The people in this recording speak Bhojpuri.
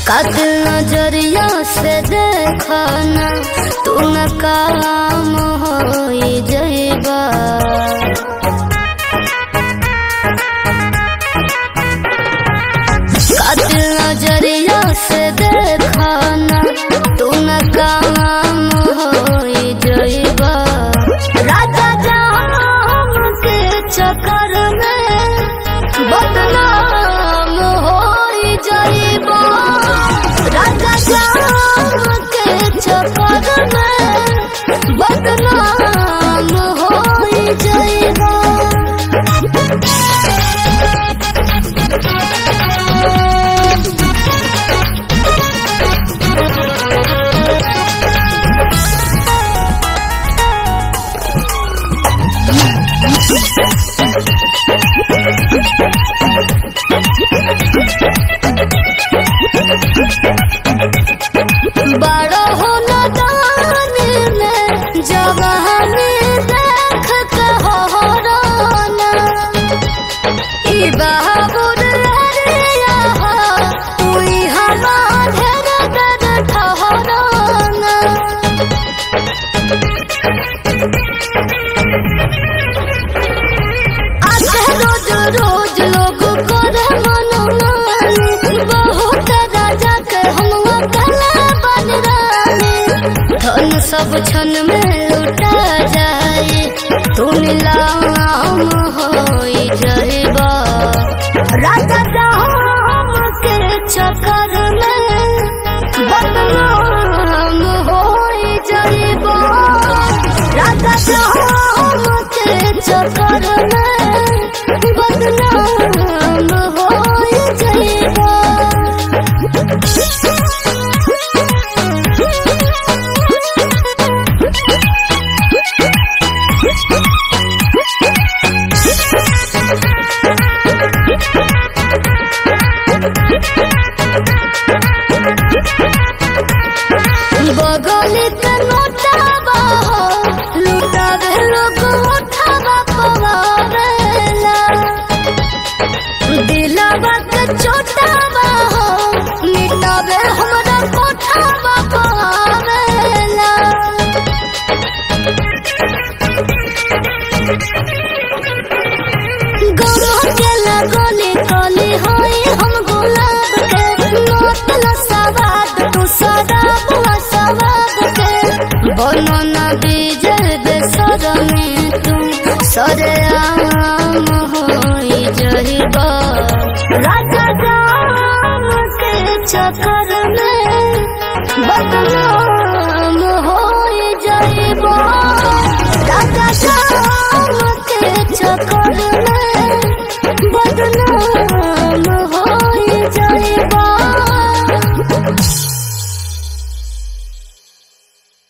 कातिल नजरिया से देखना तू न काम हो जइबा कातिल नजरिया से देखना तू न काम हो जइबा राजा जाम के चक्कर में बदनाम हो जइबा राजा जाम के चक्कर में बदनाम हो जइबा बड़ो हो नदानी में जवानी देख के हो रोना ई बहाबुर लहरिया हो तुई हमारे दर ठहराना आके रोज रोज लोग करे मनमानी बहुत राजा के हम अकेले बन रानी धन सब क्षण में लुटा जाए तू नीलाम हो जइबा राजा जाम के चक्कर में बदनाम हो जइबा राजा जाम के चक्कर में बदनाम हो जइबा बगल के नोटाबा हो लुटावे लोग उठावा पवावेला दिलवा के चोटाबा हो मिटावे हमरा कोठावा पवावेला गम के लगोली कली होई हम गुलाब के मतलब सवाद तू सदाब सवाब के बनो न बीजल बेसर में तू सरे आ